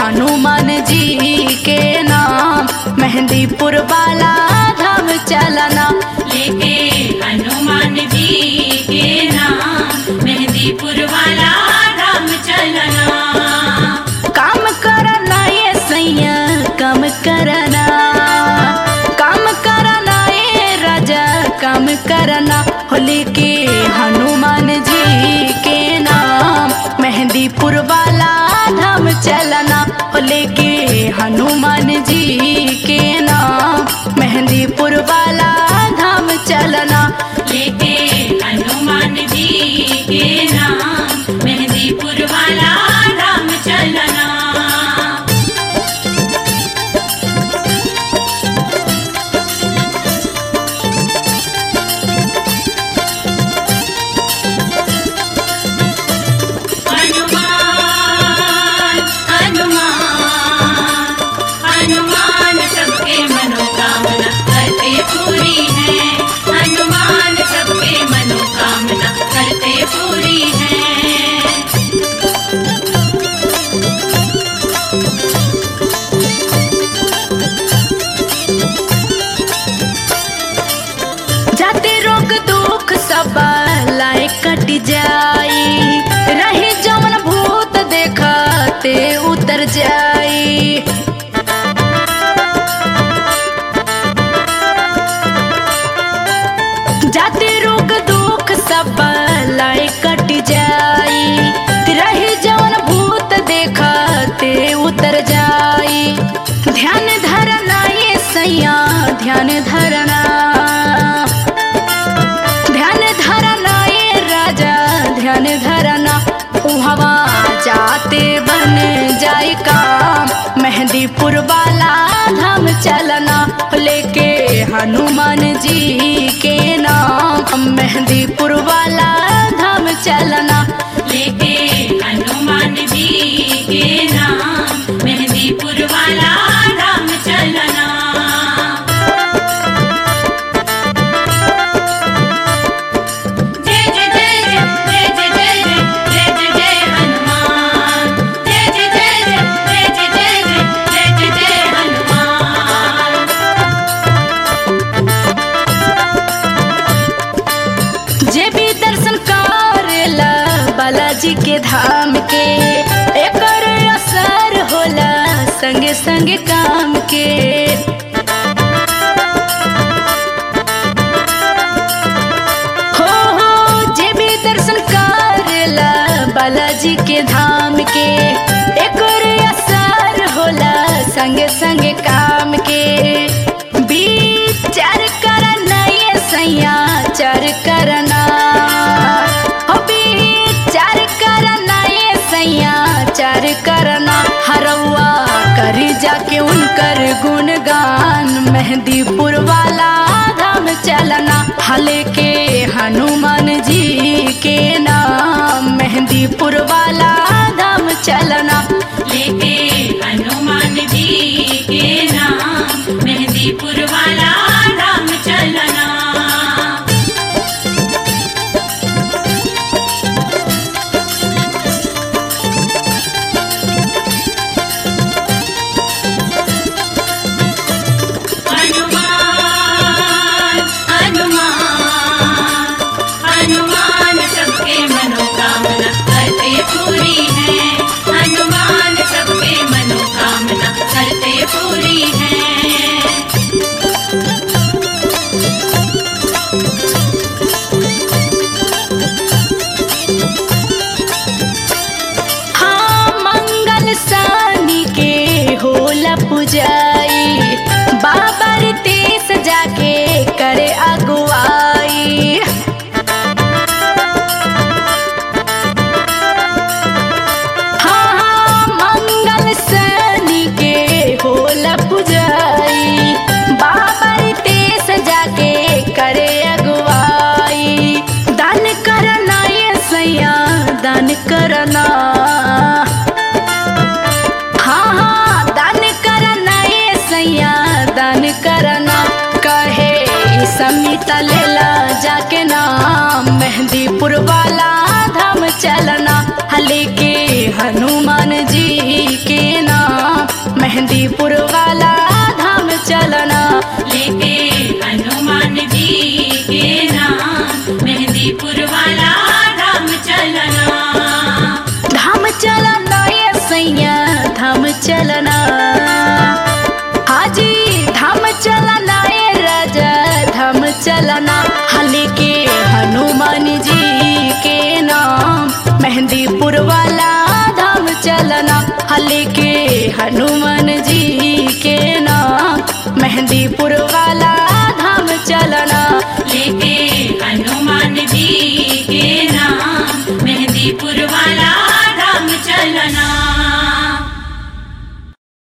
हनुमान जी के नाम मेहंदीपुर वाला धाम चलना लेके हनुमान जी के नाम मेहंदीपुर वाला धाम चलना काम करना ये सैया काम करना काम करना ये राजा काम करना होली के हनुमान जी के नाम मेहंदीपुर वाला धाम चलना होली के हनुमान जी के नाम मेहंदीपुर वाला धाम चलना लेके हनुमान जी के नाम मेहंदीपुर वाला धाम चलना हनुमान हनुमान हनुमान सबके मनोकामना करते पूरी है हनुमान सबके मनोकामना करते पूरी है जाते रोग दुख सब लाए कट जाई रही जवन भूत देखते उतर जाई जाते रोग दुख सब लाए कट जाई रही जवन भूत देखते उतर जाई ध्यान धरना ये सैया ध्यान धरना ध्यान धरना ये राजा ध्यान धरना उहवा जाते बन जाए काम मेहंदीपुर वाला धाम चलना लेके हनुमान जी के नाम मेहंदीपुर वाला धाम चलना लेके हनुमान जी के नाम मेहंदीपुर वाला धाम चलना जय जय जय जय जय जय जय जय जय जय हनुमान जय जय जय जय जय जय जय जय जय जय हनुमान जे भी दर्शन करेला बालाजी के धाम के एकर असर होला संगे संगे काम के हो हो जे भी दर्शन करेला बालाजी के धाम के एकर असर होला संगे संगे काम के विचार करना ये सैया चार करना हो विचार करना ये सैया चार करना हरवा करी जाके उनकर गुणगान मेहंदीपुर वाला धाम चलना हले के हनुमान जी के नाम मेहंदीपुर वाला धाम चलना लेके हनुमान जी के नाम मेहंदीपुर वाला धाम चलना हनुमान हनुमान हनुमान सबके मनोकामना करते पूरी है हनुमान सबके मनोकामना करते पूरी है हाँ मंगल सानी के होला पुजाई बाबर तेस जाके करे अगुवाई हाँ हाँ मंगल सानी के होला पुजाई बाबर तेस जाके करे अगुवाई दान करना ये सैया दान करना हाँ हाँ दान करना ये सैया दान करना कहे समिता लेला जाके नाम मेहंदीपुर वाला धाम चलना हले के हनुमान जी के नाम मेहंदीपुर वाला धाम चलना लेके हनुमान जी के नाम मेहंदीपुर वाला धाम चलना धाम चलना ये सैया धाम चलना हाजी धाम चलना ये राजा धाम चलना हले के हनुमान जी के नाम मेहंदीपुर वाला धाम चलना हले के हनुमान जी के नाम मेहंदीपुर